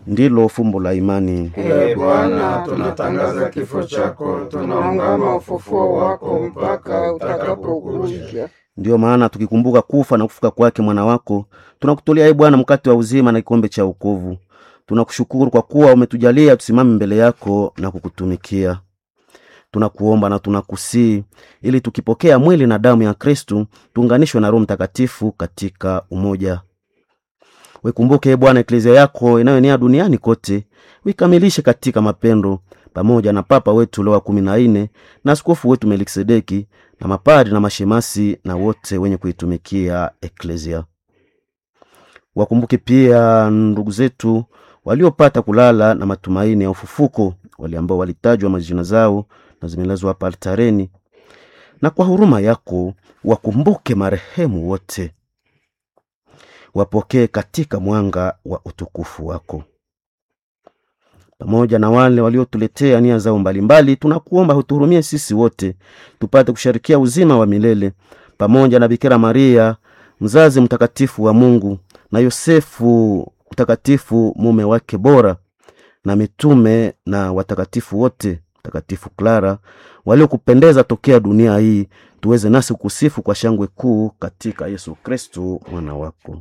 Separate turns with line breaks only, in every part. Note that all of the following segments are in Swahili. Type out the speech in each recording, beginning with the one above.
ndilo fumbo la imani.
Ee Bwana, tunatangaza kifo chako, tunaungama ufufuo wako mpaka utakapokuja.
Ndiyo maana tukikumbuka kufa na kufuka kwake mwana wako, tunakutolea e Bwana mkate wa uzima na kikombe cha wokovu. Tunakushukuru kwa kuwa umetujalia tusimame mbele yako na kukutumikia. Tunakuomba na tunakusii ili tukipokea mwili na damu ya Kristu tuunganishwe na Roho Mtakatifu katika umoja. Wekumbuke e Bwana eklezia yako inayoenea duniani kote, uikamilishe katika mapendo, pamoja na Papa wetu Leo wa kumi na nne na askofu wetu Melkisedeki na mapadri na mashemasi na wote wenye kuitumikia eklezia. Wakumbuke pia ndugu zetu waliopata kulala na matumaini ya ufufuko, wale ambao walitajwa majina zao na zimelazwa hapa altareni, na kwa huruma yako wakumbuke marehemu wote, wapokee katika mwanga wa utukufu wako. Pamoja na wale waliotuletea nia zao mbalimbali, tunakuomba hutuhurumie sisi wote tupate kusharikia uzima wa milele pamoja na Bikira Maria mzazi mtakatifu wa Mungu na Yosefu mtakatifu mume wake bora na mitume na watakatifu wote, mtakatifu Clara waliokupendeza tokea dunia hii, tuweze nasi kusifu kwa shangwe kuu katika Yesu Kristu mwana wako.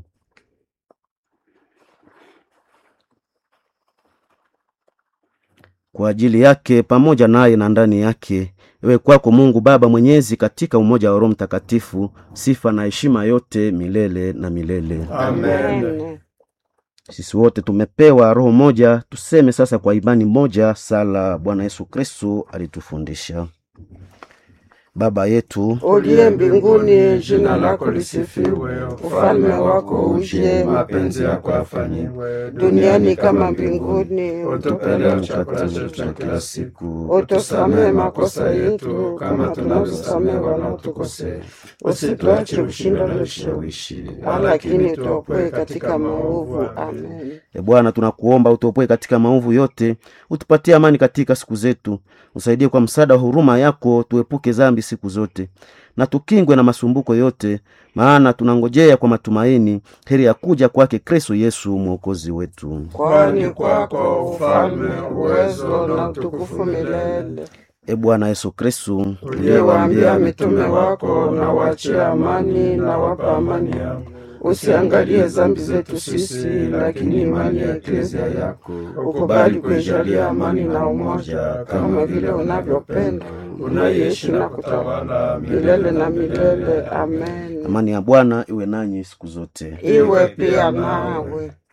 Kwa ajili yake pamoja naye na ndani yake, ewe kwako Mungu Baba Mwenyezi, katika umoja wa Roho Mtakatifu, sifa na heshima yote milele na milele.
Amen.
Sisi wote tumepewa roho moja, tuseme sasa kwa imani moja sala Bwana Yesu Kristu alitufundisha. Baba yetu
Uliye mbinguni, jina lako lisifiwe, ufalme wako uje, mapenzi yako yafanyiwe duniani kama mbinguni. Utupe leo chakula chetu cha kila siku, utusamehe makosa yetu kama tunavyosamehe wanaotukosea, usituache kushinda na vishawishi, lakini tuokoe katika maovu. Amen.
E Bwana, tunakuomba utuopoe katika maovu yote, utupatie amani katika siku zetu, usaidie kwa msaada wa huruma yako, tuepuke dhambi siku zote na tukingwe na masumbuko yote, maana tunangojea kwa matumaini heri ya kuja kwake Kristo Yesu mwokozi wetu.
Kwani kwako ufalme, uwezo na utukufu milele.
E Bwana Yesu Kristo,
Uliyewaambia mitume wako, na waachie amani, na wapa amani yako. Usiangalie dhambi zetu sisi, lakini imani ya eklezia yako. Ukubali kuijalia amani na umoja, kama vile unavyopenda, unaishi na kutawala milele na milele. Amen.
amani ya Bwana iwe nanyi siku zote.
Iwe pia nawe.